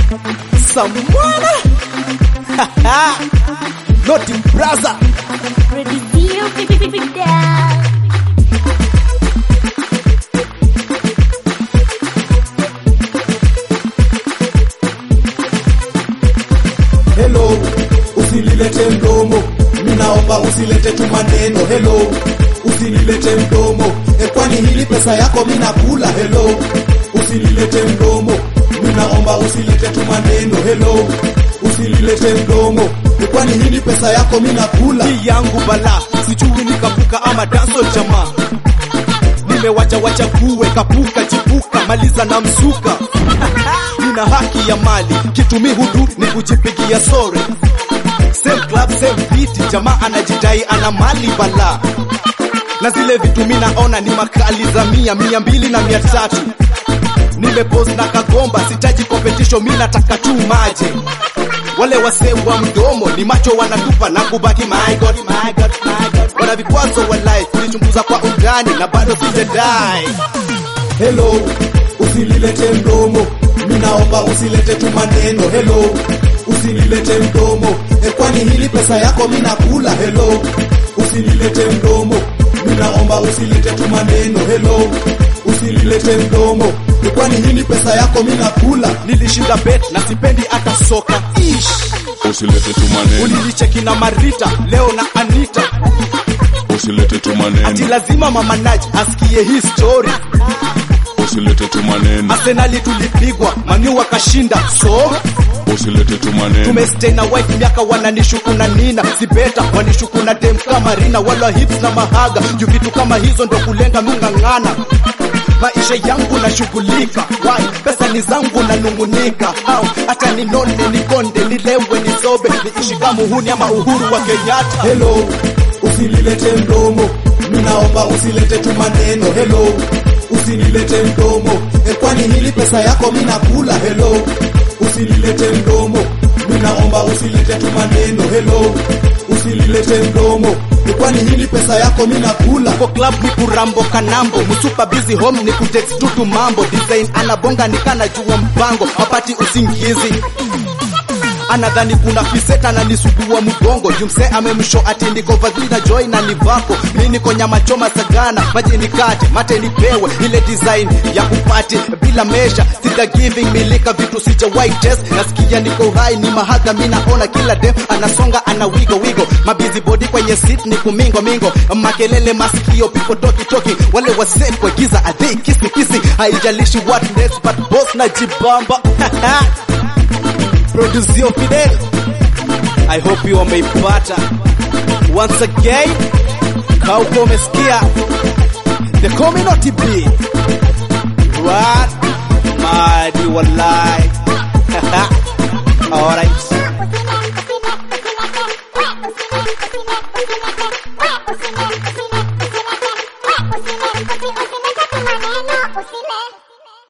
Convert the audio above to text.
Samwana Noti Braza Producio Fidel. Hello, usililete mdomo, ninaomba usilete tu maneno. Hello, usililete mdomo, e, kwani hili pesa yako mina kula. Hello, usililete mdomo, ninaomba usilete tu maneno. Hello, usililete mdomo, e, kwani hili pesa yako mina kula. hii yangu bala sijui nikapuka ama danso jamaa nimewacha wacha kuwe kapuka chipuka maliza na msuka nina haki ya mali kitumi hudu ni kujipigia sore same club same beat jamaa anajidai ana mali bala na zile vitu mi naona ni makali za mia mia mbili na mia tatu nimepose na kagomba sitaji competition mi nataka tu maje wale wasee wa mdomo ni macho wanatupa na kubaki my God, my God, my God. wana vikwazo walai kulichunguza kwa undani na bado sijadai Hello, usililete mdomo, ninaomba usilete tu maneno. Hello, usililete mdomo, e, kwani hili pesa yako mina kula. Hello, usililete mdomo, ninaomba usilete tu maneno. Hello, usililete mdomo, e, kwani hili pesa yako mina kula. nilishinda bet na sipendi hata soka Ish. usilete tu maneno, ulinicheki na marita leo na anita usilete tu ati maneno, lazima mama Naj asikie hii story usilete tu maneno, arsenali tulipigwa manu wakashinda so usilete tu maneno, tumestay na wife miaka wananishuku na nina sibeta wanishuku na dem kama rina wala hips na mahaga juu vitu kama hizo ndo kulenga mung'ang'ana maisha yangu nashughulika wai pesa ni zangu nanung'unika au hata ninone nikonde nilewe nisobe niishi kama uhuni ama uhuru wa kenyatta Hello, usililete mdomo, ninaomba usilete tu maneno. Hello, usililete mdomo, e, kwani hili pesa yako mina kula. Hello, usililete mdomo, ninaomba usilete tu maneno. Hello, usililete mdomo, e, kwani hili pesa yako mina kula. kwa club ni kurambo kanambo msupa busy home ni kutext tutu mambo design anabonga nikana jua mpango mapati usingizi anadhani kuna fiseta na nisugua mgongo jumse amemsho ati niko vadhi na joy na nivako mi niko nyama choma sagana maji nikate mate nipewe ile design ya kupati bila mesha sija giving milika vitu sijawahi test nasikia niko hai ni mahaga mi naona kila dem anasonga ana wigo wigo mabizi body kwenye seat ni kumingo mingo makelele masikio pipo toki toki wale wase kwa giza adhi kisi kisi haijalishi what next but boss na jibamba Producio Fidel. I hope you wameipata. Once again, kauko umesikia the community B. What? Madi wallahi.